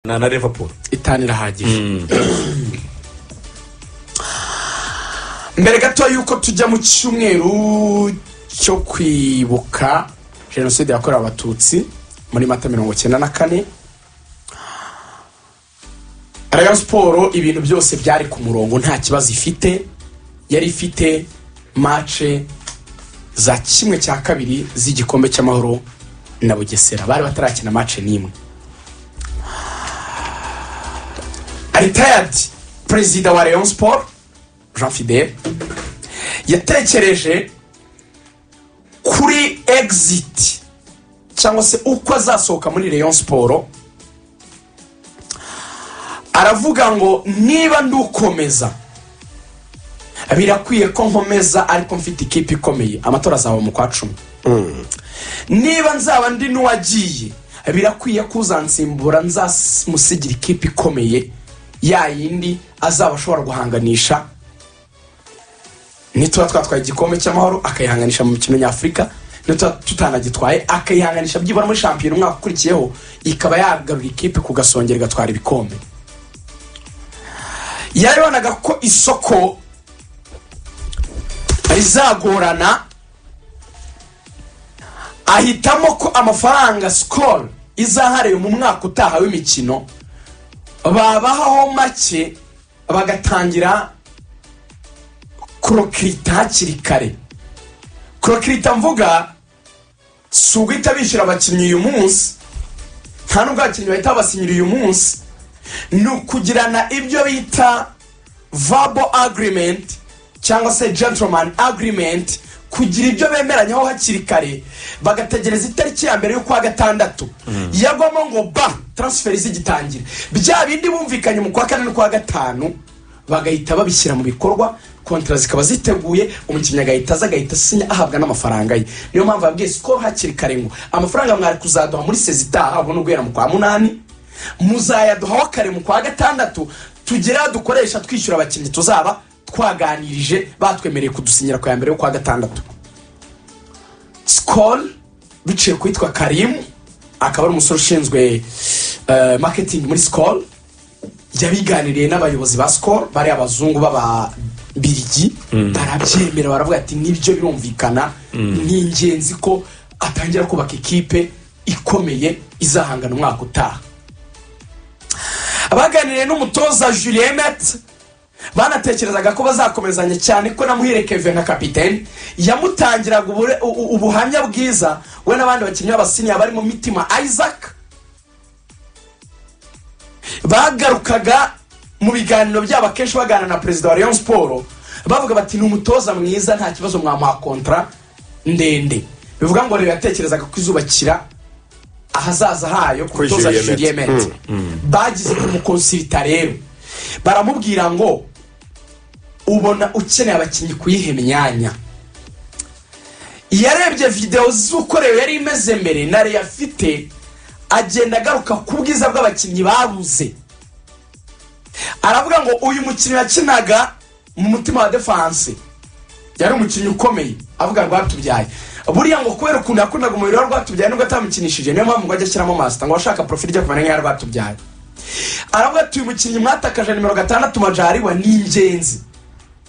na na Liverpool itanu irahagije mbere gato yuko tujya mu cyumweru cyo kwibuka jenoside yakorewe abatutsi muri mata mirongo cyenda na kane rayon siporo ibintu byose byari ku murongo nta kibazo ifite yari ifite mace za kimwe cya kabiri z'igikombe cy'amahoro na bugesera bari batarakina mace n'imwe aritayadi perezida wa rayon siporo jean fidele yatekereje kuri egiziti cyangwa se uko azasohoka muri rayon siporo aravuga ngo niba ndukomeza birakwiye ko nkomeza ariko mfite ikipe ikomeye amatora azaba mu kwa cumi niba nzaba ndi n'uwagiye birakwiye ko uzansimbura nzamusigira ikipe ikomeye ya yindi azaba ashobora guhanganisha nituba twatwaye igikombe cy'amahoro akayihanganisha mu mikino nyafurika nituba tutanagitwaye akayihanganisha byibura muri shampiyona umwaka ukurikiyeho ikaba yagarura ikipe ku gasongero igatwara ibikombe yabonaga ko isoko rizagorana ahitamo ko amafaranga sikoro izahariwe mu mwaka utaha w'imikino babahaho make bagatangira korokirita hakiri kare korokirita mvuga si uguhita bishyura abakinnyi uyu munsi nta n'ubwo abakinnyi bahita babasinyira uyu munsi ni ukugirana ibyo bita vabo agirimenti cyangwa se gentoromani agirimenti kugira ibyo bemeranyaho hakiri kare bagategereza itariki ya mbere y'ukwa gatandatu yagwamo ngo ba taransiferi zigitangira bya bindi bumvikanye mu kwa kane n'ukwa gatanu bagahita babishyira mu bikorwa kontara zikaba ziteguye umukinnyi agahita aza agahita asinya ahabwa n'amafaranga ye niyo mpamvu yabwiye sikoro hakiri kare ngo amafaranga mwari kuzaduha muri sezitaha ahubwo no guhera mu kwa munani muzayaduhaho kare mu kwa gatandatu tugera dukoresha twishyura abakinnyi tuzaba twaganirije batwemereye kudusinyira ku ya mbere yo kwa gatandatu sikoro biciye ku witwa karimu akaba ari umusore ushinzwe eh, marketing muri sikoro yabiganiriye n'abayobozi ba sikoro bari abazungu b'ababirigi barabyemera baravuga ati nibyo birumvikana ni ingenzi ko atangira kubaka ikipe ikomeye izahangana umwaka utaha abaganiriye n'umutoza julien mette banatekerezaga ko bazakomezanya cyane ko namuhere keve nka kapitene yamutangiraga ubure- u- u- ubuhamya bwiza we n'abandi bakinnyi b'abasiniya bari mu mitima isaac bagarukaga mu biganiro byabo akenshi baganira na perezida wa rayon siporo bavuga bati ni umutoza mwiza nta kibazo mwamuha kontara ndende bivuga ngo rero yatekerezaga ko izubakira ahazaza hayo ku Kuri mutoza Julien Julien Mette. Mette. bagize kumukonsirita rero baramubwira ngo ubona ukeneye abakinnyi kuyiha imyanya yarebye videwo z'uko rero yari imeze mbere na rero afite agenda agaruka ku bwiza bw'abakinnyi babuze aravuga ngo uyu mukinnyi yakinaga mu mutima wa defanse yari umukinnyi ukomeye avuga rwatubyaye buriya ngo kubera ukuntu yakundaga umubiri wa rwatubyaye nubwo atamukinishije niyo mpamvu ngo ajya ashyiramo masita ngo abashaka porofili ijya kumera nk'iya rwatubyaye aravuga ati uyu mukinnyi mwatakaje nimero gatandatu majariwa ni ingenzi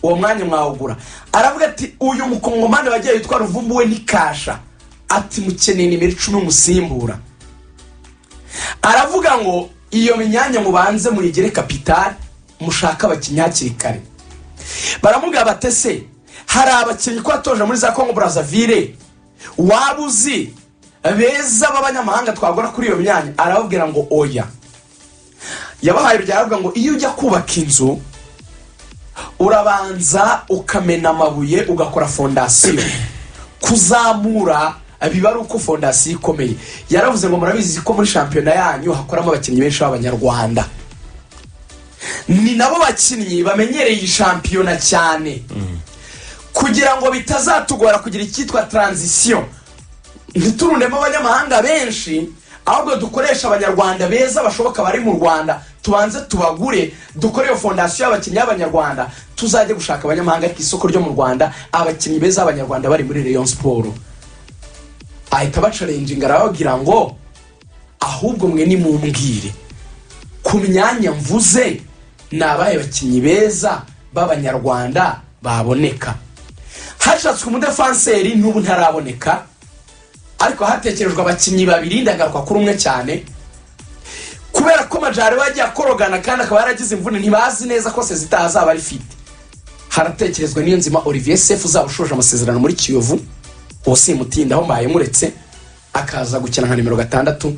uwo mwanya mwawugura aravuga ati uyu mukongomani wagiye witwa ruvumbu we ni kasha ati mukeneye nimero icumi umusimbura aravuga ngo iyo myanya mubanze muyigere kapitari mushake abakinnyi hakiri kare baramubwira bati se hari abakinnyi ko watoje muri za kongo burazavire waba uzi beza b'abanyamahanga twagura kuri iyo myanya arababwira ngo oya yabahaye urugero aravuga ngo iyo ujya kubaka inzu urabanza ukamena amabuye ugakora fondasiyo kuzamura biba ari uko fondasiyo ikomeye yaravuze ngo murabizi ko muri shampiyona yanyu hakoramo abakinnyi benshi b'abanyarwanda ni nabo bakinnyi bamenyereye iyi shampiyona cyane kugira ngo bitazatugora kugira icyitwa taranzisiyo ntiturundemo abanyamahanga benshi ahubwo dukoresha abanyarwanda beza bashoboka bari mu rwanda tubanze tubagure dukore iyo fondasiyo y'abakinnyi b'abanyarwanda tuzajye gushaka abanyamahanga ku isoko ryo mu rwanda abakinnyi beza b'abanyarwanda bari muri rayon siporo ahita bacarenjinga arababwira ngo ahubwo mwe nimumbwire ku myanya mvuze ni abaye bakinnyi beza b'abanyarwanda baboneka hashatswe umudefanseri n'ubu ntaraboneka ariko hatekerejwe abakinnyi babiri ndagaruka kuri umwe cyane kubera ko majari we yagiye akorogana kandi akaba yaragize imvune ntibazi neza ko sezita azaba ari fite haratekerezwa niyo nzima olivier sefu uzaba ushoje amasezerano muri kiyovu uwo simutindaho mbaye muretse akaza gukina nka nimero gatandatu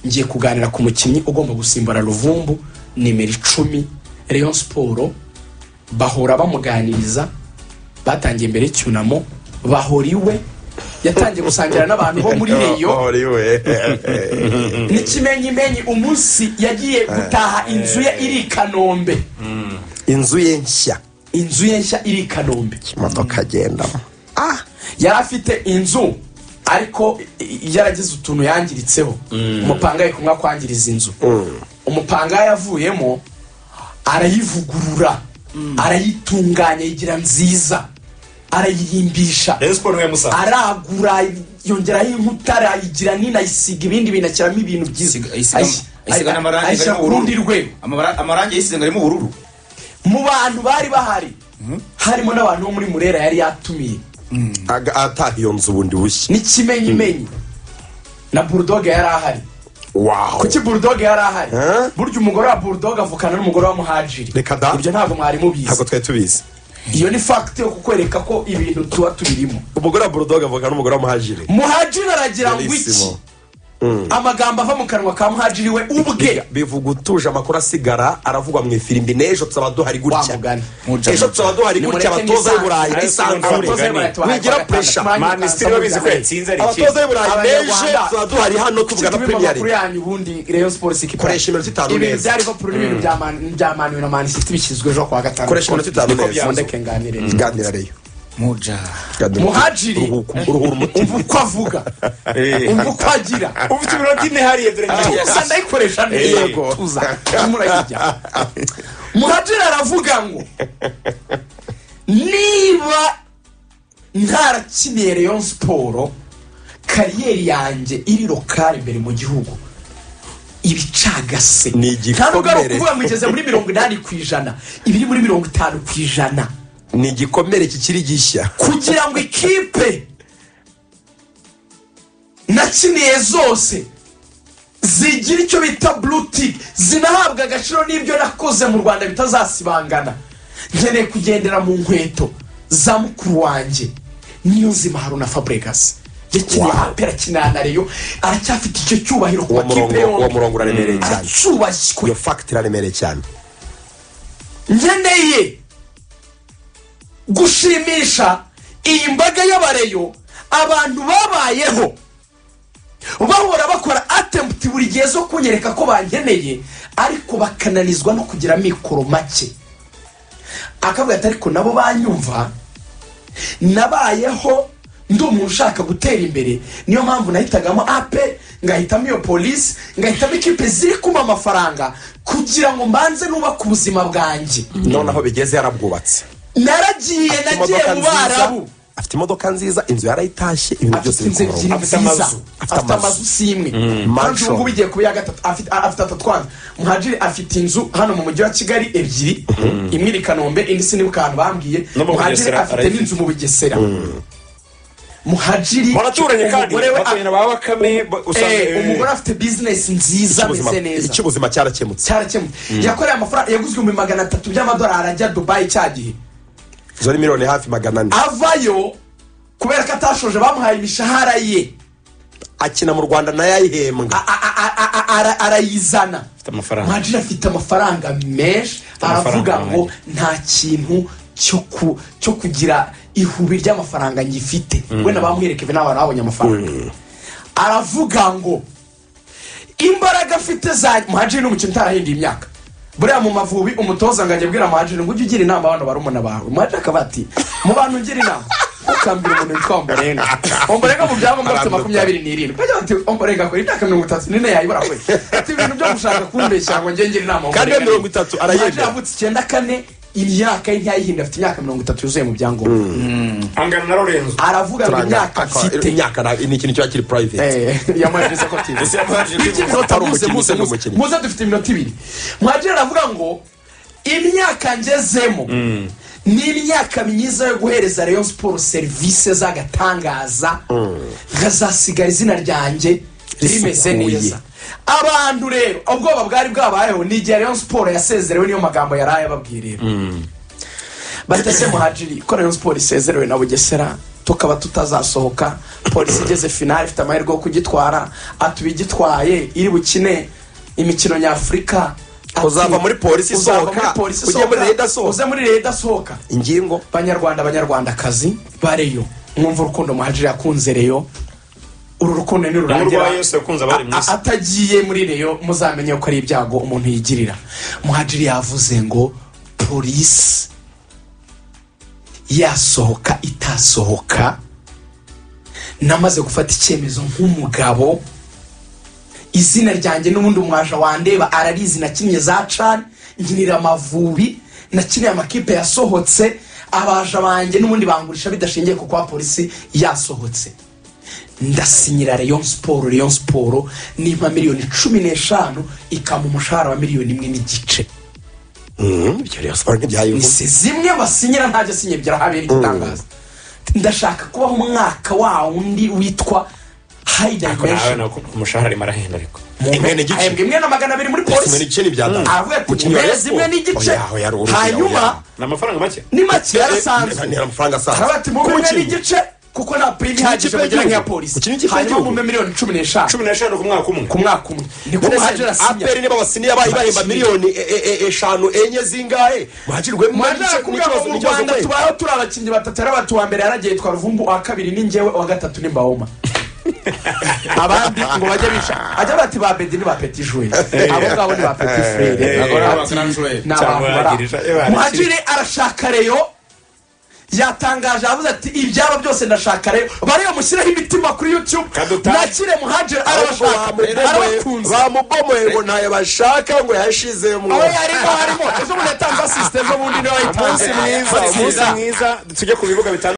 ngiye kuganira ku mukinnyi ugomba gusimbura ruvumbu nimero icumi Rayon siporo bahora bamuganiriza batangiye imbere y'icyunamo bahora iwe yatangiye gusangira n'abantu bo muri reyo n'ikimenyimenyi umunsi yagiye gutaha inzu ye iri i kanombe inzu ye nshya inzu ye nshya iri i kanombe imodoka agendamo ah yari afite inzu ariko yaragize utuntu yangiritseho umupanga ari kumwe kwangiriza inzu umupanga yavuyemo arayivugurura arayitunganya yigira nziza arayirimbisha Rayon Sports niwe musanze aragura yongeraho inkuta arayigira nini ayisiga ibindi bintu ashyiramo ibintu byiza Ayisiga- ayisiga- Ayis- ayisiga n'amarangi ayishyira arimo ku rundi ubururu. rwego Amabara- amarangi yayisize ngo arimo ubururu mu bantu bari bahari harimo n'abantu bo muri murera yari yatumiye Aga- ataha iyo nzu bundi bushya n'ikimenyimenyi na burudoga yari ahari wawu kuki burudoga yari ahari Eh? burya umugore wa burudoga avukana n'umugore wa muhajiri Reka da. ibyo ntabwo mwari mubizi ntabwo twari tubizi iyo ni fagiti yo kukwereka ko ibintu tuba tubirimo umugore wa burudoga avuga n'umugore wa muhajiri muhajiri aragira ngo iki Bellissimo. amagambo ava mu kanwa ka muhajiri we ubwe bivuga utuje amakuru asigara aravugwa mu ifirimbi n'ejo tuzaba duhari Wa gutya mugani. ejo tuzaba duhari gutya abatoza b'i burayi nisanzure Abatoza b'i Burayi wigira puresha minisitiri babizi ko yatsinze ari abatoza ikintu b'i burayi n'ejo Abanyarwanda. tuzaba duhari hano tuvugana tubimama kuri premier yanyu ubundi reyo siporo sikipura Koresha iminota itanu ibintu neza. bya liverpool n'ibintu bya Man- bya manu na manisiti bishyizwe ejo kuwa gatanu Koresha iminota itanu Niko neza. byandike nganire ganira reyo muja Muhajiri. uruhura umutima umva uko avuga umva uko agira ufite iminota ine hariya dore ngiye tuza ndayikoresha neza Yego. tuza murayijya muhajiri aravuga ngo niba ntarakiniye reyo siporo kariyeri yanjye iri rokari imbere mu gihugu ibicagase Ni igikomere. nta nubwo ari ukuvuga ngo igeze muri mirongo inani ku ijana ibiri muri mirongo itanu ku ijana ni igikomere kikiri gishya kugira ngo ikipe nakiniye zose zigira icyo bita blutik zinahabwa agaciro n'ibyo nakoze mu rwanda bitazasibangana nkeneye kugendera mu nkweto za mukuru wanjye niyo nzima haruna fabregas yakiniye Wow. hapera akinana na reyo aracyafite icyo cyubahiro ku uwo makipe murongo uwo yombi murongo uraremereye cyane aracyubashywe iyo fagitire iraremereye cyane nkeneye gushimisha iyi mbaga y'abareyo abantu babayeho bahora bakora atemputi buri gihe zo kunyereka ko bankeneye ariko bakananizwa no kugira amikoro make akavuga ati ariko nabo banyumva nabayeho ndi umuntu ushaka gutera imbere niyo mpamvu nahitagamo ape ngahitamo iyo polisi ngahitamo ikipe ziri kumpa amafaranga kugira ngo mbanze nubake ubuzima bwanjye noneho bigeze yarabwubatse naragiye nagiye mu barabu afite imodoka nziza inzu yarayitashye ibintu byose afite biri ku inzu ebyiri murongo nziza afite amazu si imwe kandi Mansion. ubu ngubu igiye kuba iya gatatu afite a- afite atatu twanza muhajiri afite inzu hano mu mujyi wa kigali ebyiri imwe iri i kanombe indi si nibuka ahantu bambwiye No mu muhajiri Bugesera afite arayifite. n'inzu mu bugesera muhajiri baraturanye kandi umugore we a- baturanye na ba bakame ba- usanga Eh, eh, umugore afite bizinesi nziza ameze neza icy'ubuzima cyarakemutse cyarakemutse yakoreye amafaranga yaguzwe ibihumbi magana atatu by'amadolari ajya dubayi cya gihe izo ni miliyoni hafi magana ane avayo kubera ko atashoje bamuhaye imishahara ye akina mu rwanda nayo ayihembwa A- a- a- a- a- ara- arayizana amafaranga. muhajiri afite amafaranga menshi amafaranga aravuga ngo ahagije. nta kintu cyo ku- cyo kugira ihubi ry'amafaranga ngifite we nabamuherekeje n'abantu babonye amafaranga aravuga ngo imbaraga afite za muhajiri ni umukino utarahinduye imyaka buriya mu mavubi umutoza ngo ajya abwira muhajiri ngo ujye ugira inama abana barumuna bawe muhajiri akaba ati mu bantu ugira inama ukambira umuntu witwa omborenga omborenga mu byangombwa afite makumyabiri n'irindwi ajya ati omborenga akora imyaka mirongo itatu n'ine yayibura kwe ati ibintu byo gushaka kumbeshya ngo njye ngira inama Kandi iyo Omborenga ni- mirongo itatu arayemera. Muhadjili yavutse icyenda kane imyaka ye ntiyayihinda afite imyaka mirongo itatu yuzuye mu byangombwa angana na lorenzo aravuga ngo imyaka mfite imyaka na- ni ikintu kiba kiri private Eh, yamaririza ko tiza Ese yamubajije Iki ko minota ari muze umukinnyi, muze utari muze umukinnyi. muze dufite iminota ibiri mwajira aravuga ngo imyaka ngezemo ni imyaka myiza yo guhereza rayon sport serivisi z'agatangaza nkazasigara izina ryanjye rimeze Risukuye. neza abantu rero ubwoba bwari bwabayeho ni igihe rayon sport yasezerewe niyo magambo yari ayababwiye rero batese muhajiri ko rayon sport isezerewe na bugesera tukaba tutazasohoka polisi igeze finale ifite amahirwe yo kugitwara atuba igitwaye iri bukine imikino nyafurika Ati, Uzava muri polisi uzava sohoka, muri polisi ujye muri sohoka, Reda sohoka. uze muri leta sohoka ingingo banyarwanda banyarwandakazi bareyo mwumva urukundo muhajiri yakunze reyo uru rukundo nirurangira N'urwa Yesu yakunze abari mu a- isi. atagiye muri reyo muzamenye ko ari ibyago umuntu yigirira muhajiri yavuze ngo polisi yasohoka itasohoka namaze gufata icyemezo nk'umugabo izina ryanjye n'ubundi umwaja wandeba ararizi nakinnye za cani nkinira amavubi nakinira amakipe yasohotse abaja banjye n'ubundi bangurisha bidashingiye ku kuba polisi yasohotse ndasinyira rayon siporo rayon siporo nimba miliyoni cumi n'eshanu ikaba umushahara wa miliyoni imwe n'igice Mhm, ibyo rero siporo ntibyayivuna se zimwe basinyira ntajya asinya ebyiri ahabera igitangaza ndashaka kubaho umwaka wa wundi witwa hayi ariko nawe dayimenshoni nako umushahara arimo arahenda ariko imwe n'igice. ahembwa imwe na magana abiri muri kimwe polisi n'igice ntibyadana aravuga ati Umukinnyi wa Rayon "Mezi imwe Sport." n'igice Oya, oya, oya, oya, hanyuma oya. ni amafaranga make ni make Eh, eh, yarasanzwe ni amafaranga asanzwe. aravuga ati mube Ku imwe mukinnyi. n'igice kuko nta purimi Ku ihagije ikipe mugira nk'iya y'igihugu. Ku polisi kipe hanyuma y'igihugu. mube miliyoni cumi n'eshanu cumi n'eshanu ku mwaka umwe ku mwaka umwe niko None se muhajiri asinya aperi niba basiniye abaye bahemba miliyoni e- e- e- eshanu enye zingahe mwajirwe mwajya kuvuga ngo mu rwanda tubayeho turi abakinnyi batatu yari abatu wa mbere yaragiye yitwa ruvumbu uwa kabiri ni njyewe uwa gatatu ni mbawoma abandi ngo bajye bica ajya bati ba bedi ni ba peti juri abo ngabo ni ba peti frere Eh, eh, Ati, eh, ni cyangwa abantu bari bagirije, eh, aho." muhajiri arashaka reyo yatangaje avuze ati ibyaba byose ndashaka reyo bareyo mushyireho imitima kuri youtube Kadutari. nakire muhajiri arabashaka arabakunze bamubomoye ngo ntayo bashaka ngo yashize mu aho yarimo harimo ejo bundi yatanze asisite ejo bundi niwe umunsi mwiza wayitanze umunsi mwiza tujye ku bibuga bitandukanye